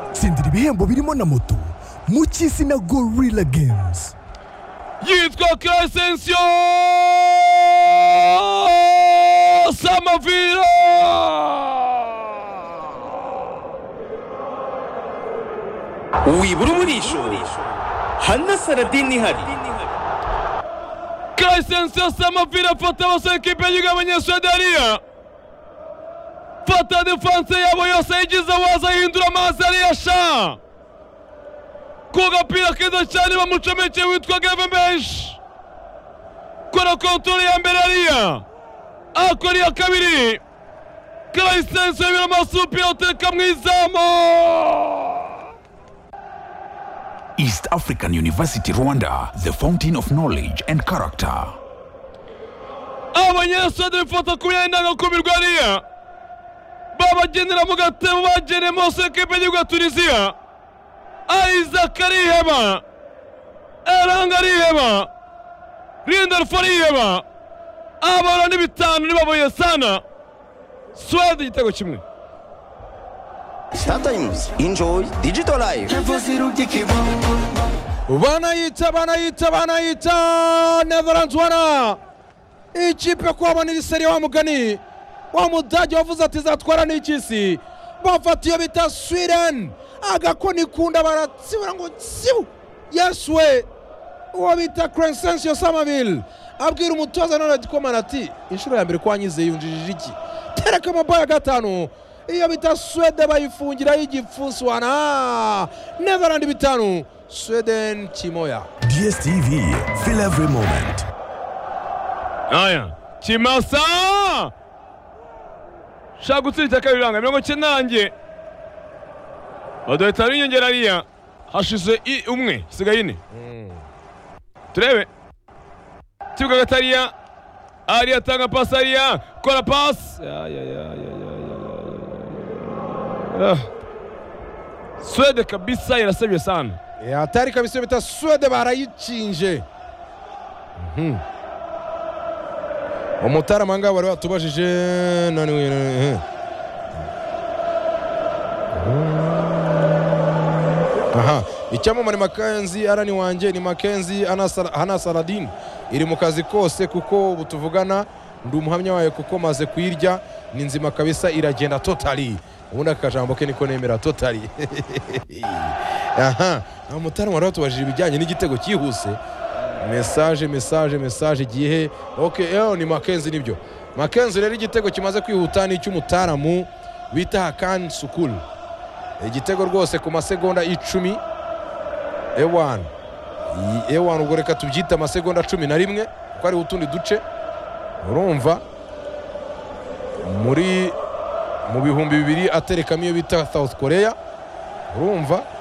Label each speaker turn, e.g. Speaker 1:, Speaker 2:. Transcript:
Speaker 1: gutsindira ibihembo birimo na moto mu cy'izina gorilla games
Speaker 2: yitwa kesensiyo samavira
Speaker 3: wibura umurisho hana saradini ihari
Speaker 2: kesensiyo samavira afata abasore kipe y'igihugu y'abanyasuwedariya fata defanse yabo yose yagize waza ahindura amazi ariya sha ku gapira keza cyane bamucomekeye witwa gave menshi kora kontorore ya mbere ariya akora iya kabiri karayisense yabira amasupira uteka mu izamu
Speaker 4: East African University Rwanda, the fountain of knowledge and character.
Speaker 2: abanyesode bifata ku myanya ndangakumirwa ariya babagendera mu gatebo bageneye mose ekipe y'igihugu ya tunisiya isaac ariheba eranga ariheba rindolfo ariheba abara ni bitanu nibabuye sana suwede igitego kimwe
Speaker 3: sometimes enjoy digital life
Speaker 2: banayita banayita banayita netherlands wana ikipe kuhabanira iseri wa mugani wa mudage wavuze ati zatwara n'ikisi bafata iyo bita sweden agakoni kunda baratsibura ngo tsibu yesu we uwo bita crescencio samaville abwira umutoza nonadi komana ati inshuro ya mbere ko wanyize yunjijije iki tereka amabaye ya gatanu iyo bita swede bayifungira y'igipfunsi wana netherland bitanu sweden kimoya
Speaker 1: dstv feel every moment
Speaker 2: aya kimasa shaka gutsinda kabiri iranga mirongo icyenda nanjye badahita binyongera ariya hashize i umwe hasigaye ine turebe kibuga gatariya ariya atanga pasi ariya kora pasi Ya, ya, ya, ya, ya, ya, ya, ya, ya, ya. Ah. swede kabisa irasabye sana
Speaker 5: hatari kabisa bita swede barayicinje Mhm. umutarama ngaho bari batubajije nani we, nani we, eh. aha icyamamare makenzi arani wanjye ni makenzi hana saladin iri mu kazi kose kuko ubu tuvugana ndi umuhamya wayo kuko maze kuyirya ni nzima kabisa iragenda totali ubundi aka kajambo ke niko nemera totali aha umutarama wari watubajije ibijyanye n'igitego cyihuse mesaje mesaje mesaje igihe ok eho ni makenzi nibyo makenzi rero igitego kimaze kwihuta ni icy'umutaramu bita hakani sukuru igitego rwose ku masegonda icumi ewani Iyi- ewani ubwo reka tubyite amasegonda cumi na rimwe kuko hariho utundi duce urumva muri mu bihumbi bibiri aterekamo iyo bita south korea urumva